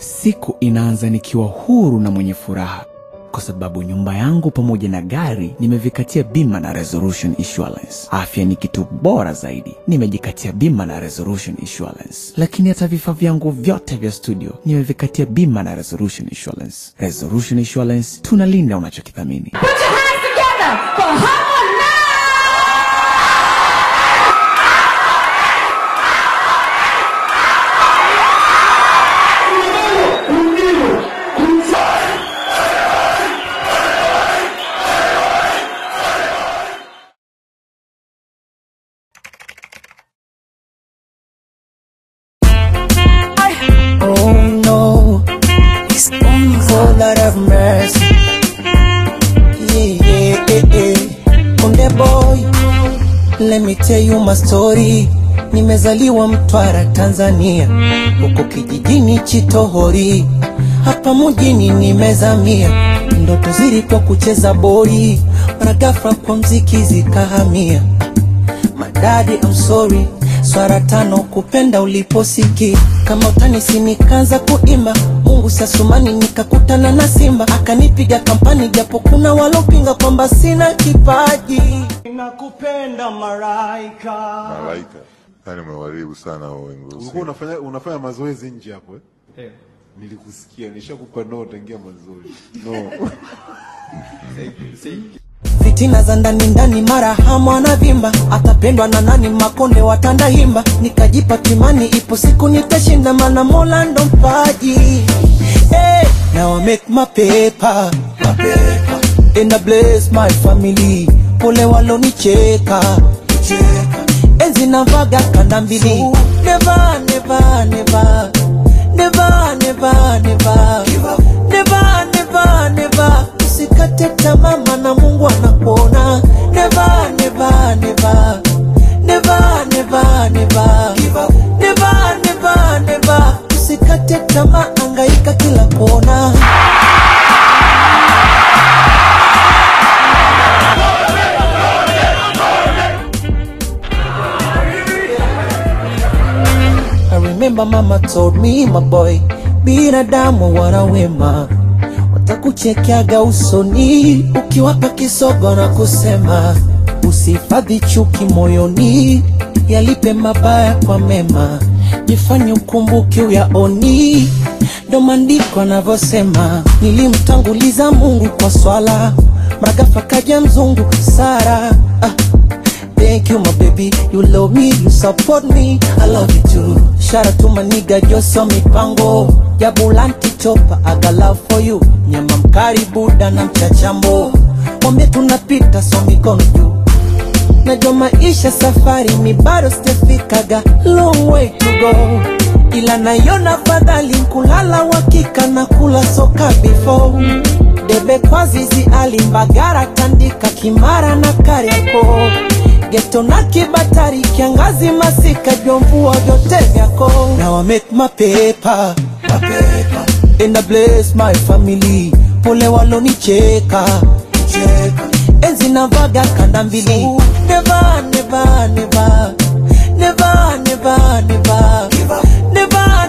Siku inaanza nikiwa huru na mwenye furaha kwa sababu nyumba yangu pamoja na gari nimevikatia bima na Resolution Insurance. Afya ni kitu bora zaidi, nimejikatia bima na Resolution Insurance. Lakini hata vifaa vyangu vyote vya studio nimevikatia bima na Resolution Insurance. Resolution Insurance, tunalinda unachokithamini. Oh no, oh Lord have mercy. Yeah, yeah, yeah, yeah. Konde boy, let me tell you my story. Nimezaliwa Mtwara, Tanzania, huko kijijini Chitohori, hapa mjini nimezamia. Ndoto zilikuwa kucheza boli, mara ghafla kwa mziki zikahamia. Madadi, I'm sorry swara tano kupenda uliposiki kama utanisi nikaanza kuimba Mungu sasumani nikakutana na simba akanipiga kampani japo kuna walopinga kwamba sina kipaji nakupenda maraika Malaika. Yaani umewaribu sana hao wengi. Ulikuwa unafanya unafanya mazoezi nje hapo eh? Nilikusikia, nishakupa no tangia mazoezi. No. fitina za ndani ndani mara hamu anavimba atapendwa na nani makonde watanda himba nikajipa kimani ipo siku nitashinda mana mola ndo mpaji hey, now I make my paper, my paper. And I bless my family pole walonicheka enzi navaga kanda mbili never, never, never. Never, never, never. Never, never, never. Usikate tamaa maana Mungu anakuona. Never, never, never. Never, never, never. Never, never, never. Usikate tamaa, angaika kila kona. I remember mama told me my boy, binadamu wana wema, watakuchekeaga usoni ukiwapa kisogo na kusema usihifadhi chuki moyoni, yalipe mabaya kwa mema, jifanye ukumbuke uyaoni. Ndo maandiko anavyosema, nilimtanguliza Mungu kwa swala, mragafa kaja mzungu Sara ah. Thank you, my baby. You love me, you support me. I love you too. Shout out to my nigga Joso Mipango. Jabulanti chopa, I got love for you. Nyama mkari buda na mchachambo. Mwambie tunapita so mikono juu. Najua maisha safari mi bado sijafikaga long way to go, ila naiona fadhali kulala wakika na kula soka before debe kwa zizi alimbagara tandika kimara na kariako geto na kibatari kiangazi masika jomvua vyote vyako Now I make my paper, my paper. And I bless my family pole walonicheka cheka. enzi navaga kanda mbili never, never, never. Never, never, never. Never,